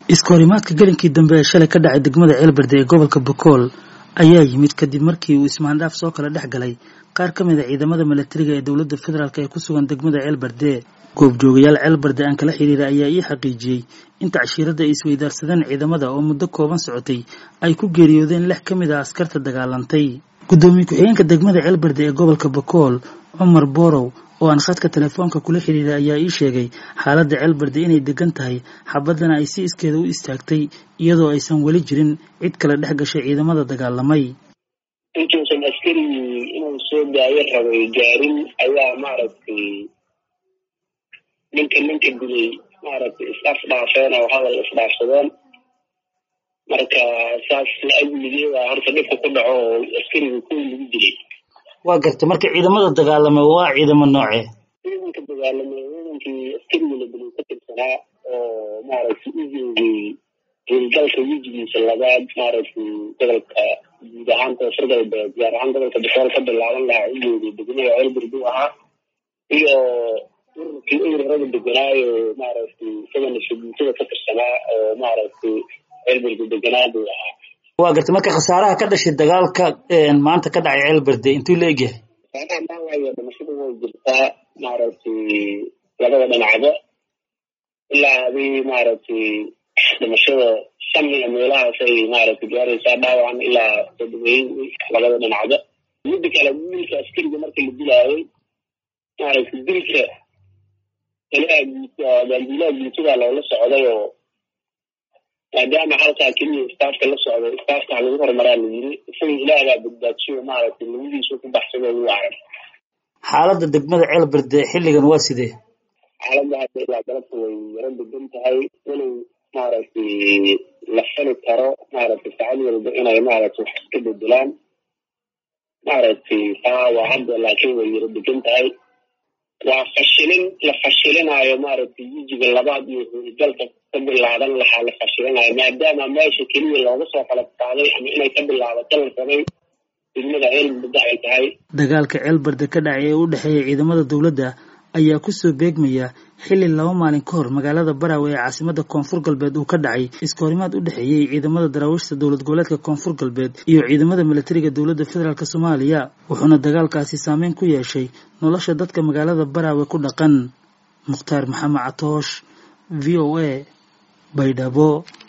iskahorimaadka gelinkii dambe ee shalay ka dhacay degmada ceelberde ee gobolka bokool ayaa yimid kadib markii uu ismaandhaaf soo kala dhex galay qaar ka mid a ciidamada milatariga ee dowladda federaalk ee ku sugan degmada ceelberde goobjoogayaal ceelberde aan kala xiriira ayaa ii xaqiijiyey in tacshiiradda ay isweydaarsadeen ciidamada oo muddo kooban socotay ay ku geeriyoodeen lix ka mid a askarta dagaalantay guddoomiye ku-xigeenka degmada ceelberde ee gobolka bokool cumar borow oo aan khadka telefoonka kula xiriiray ayaa ii sheegay xaaladda ceelberde inay degan tahay xabaddana ay si iskeeda u istaagtay iyadoo aysan weli jirin cid kale dhex gashay ciidamada dagaalamay intuusan askarigii inuu soo daayo rabay gaarin ayaa maaragtay ninka ninka dilay maaragtay is-afdhaafeen oo hadal isdhaafsadeen marka saas la-ajligeeda horta dhibka ku dhaco oo askariga kuwii lagu dilay waa gartay marka ciidamada dagaalamay waa ciidamo noocee ciidanka dagaalamay ciidankii askarigii la dilay ka tirsanaa oo maaragtay u joogay howlgalka wejigiisa labaad maaragtay gobolka guud ahaan koonfur galbeed gaar ahaan gobolka bokool ka bilaaban lahaa u joogay degmada ceelbirdu ahaa iyo ururkii ururada deganaayo maaragtay isagana sabuutada ka tirsanaa oo maaragtay ceelbirdu deganaa buu ahaa waa gartay marka khasaaraha ka dhashay dagaalka maanta ka dhacay ceelberde intuu la egyahay saanaha maawaayo dhimashada way jirtaa maaragtay labada dhinacba ilaa hadii maaragtay dhimashada shan iyo meelahaas ay maaragtay gaaraysaa dhaawacan ilaa toddobeyn labada dhinacba midda kale wiilka askariga marka la dilaayay maaragtay dilka dambiilaha guutada loola socday oo maadaama halkaa keliya istaafka la socday istaafka lagu horumaraa la yiri isaga ilaahbaa badbaadsiyo maaragtay labadiisu ku baxsado ugu arag xaaladda degmada ceelberde xilligan waa sidee xaaladda hadda ilaa galabta way yaro degan tahay walow maaragtay la fali karo maaragtay saacad walba inay maaragtay wax iska bedelaan maaragtay taa waa hadda laakiin way yaro degan tahay waa fashilin la fashilinaayo maaragtay wejiga labaad iyo howlgalka ka bilaaban lahaa la fashilinayo maadaama meesha keliya looga soo qalab qaaday ama inay ka bilaabato la rabay degmada ceelberde ay tahay dagaalka ceelberde ka dhacay ee u dhexeeya ciidamada dowladda ayaa kusoo beegmaya xilli laba maalin ka hor magaalada baraawe ee caasimada koonfur galbeed uu ka dhacay iskahorimaad u dhexeeyey ciidamada daraawiishta dowlad goboleedka koonfur galbeed iyo ciidamada milatariga dowladda federaalk soomaaliya wuxuuna dagaalkaasi saameyn ku yeeshay nolosha dadka magaalada baraawe ku dhaqan mukhtaar maxamed catoosh v o a baydhabo